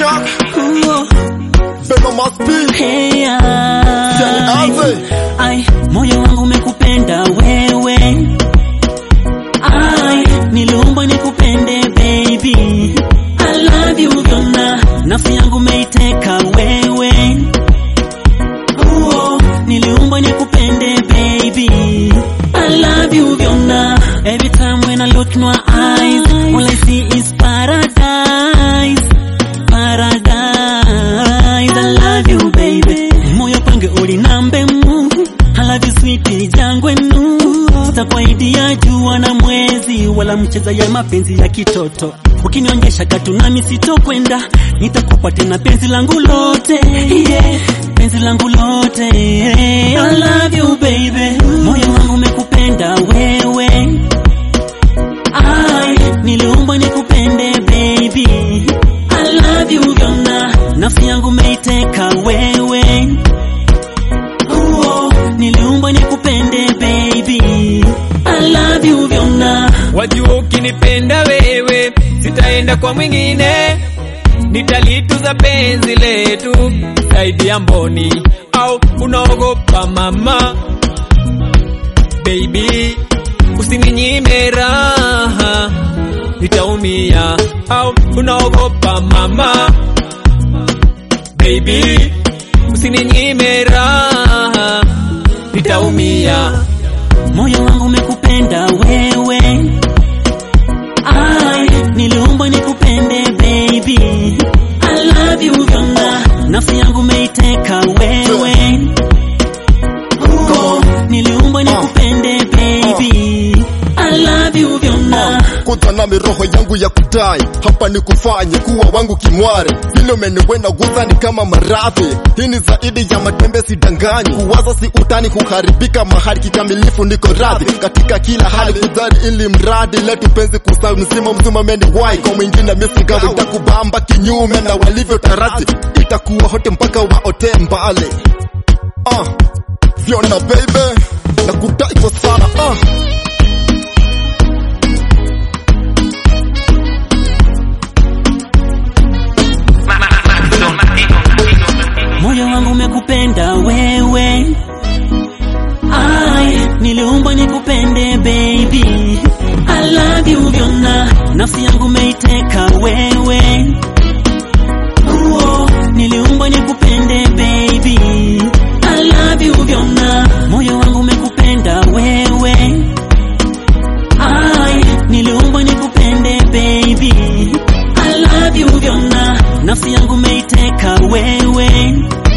Shaka, Ooh, Beno must be. hey, Siani ai, ave. ai, moyo wangu umekupenda wewe ai, niliumbwa nikupende baby I love you vyona, nafsi yangu meiteka wewe Uo, niliumbwa nikupende baby I love you vyona Every time when I look in your eyes All I see is paradise Paradise I love you baby Moyo pange ulinambe mu I love you sweetie jangwe nu Sitakwaidia jua na mwezi Wala mcheza ya mapenzi ya kitoto Ukinionyesha katu nami sitokwenda Nitakupa tena penzi langu lote yeah. Penzi langu lote yeah. I love you baby Moyo wangu umekupenda wewe Ai, niliumbwa nikupende baby I love you vyona Nafsi yangu meiteka wewe Uo, niliumbwa nikupende baby I love you vyona Wajua ukinipenda wewe, sitaenda kwa mwingine, nitalituza penzi letu zaidi ya mboni. Au unaogopa mama? Baby, usininyime raha, nitaumia. Au unaogopa mama? Baby, usininyime raha, nitaumia. Moyo wangu umekupenda wewe Ai, niliumbwa nikupende baby I love you vyona Nafsi yangu meiteka wewe Uo, niliumbwa nikupende baby I love you vyona kuta nami roho yangu ya kudai hapa ni kufanye kuwa wangu kimware vile umeniwena guza ni kama maradhi hii ni zaidi ya matembe sidanganyi kuwaza si utani kuharibika mahali kikamilifu niko radhi katika kila hali kudhari ili mradi letu penzi kusawi mzima mzima meni wai kwa mwingine misigawi itakubamba kinyume na walivyo tarazi itakuwa hote mpaka waote mbali ah, vyona baby na kudai kwa sana ah. Moyo wangu umekupenda wewe Ai, niliumbwa nikupende baby I love you vyona Nafsi yangu meiteka wewe Uo, niliumbwa nikupende baby I love you vyona Moyo wangu umekupenda wewe Ai, niliumbwa nikupende baby I love you vyona Nafsi yangu meiteka wewe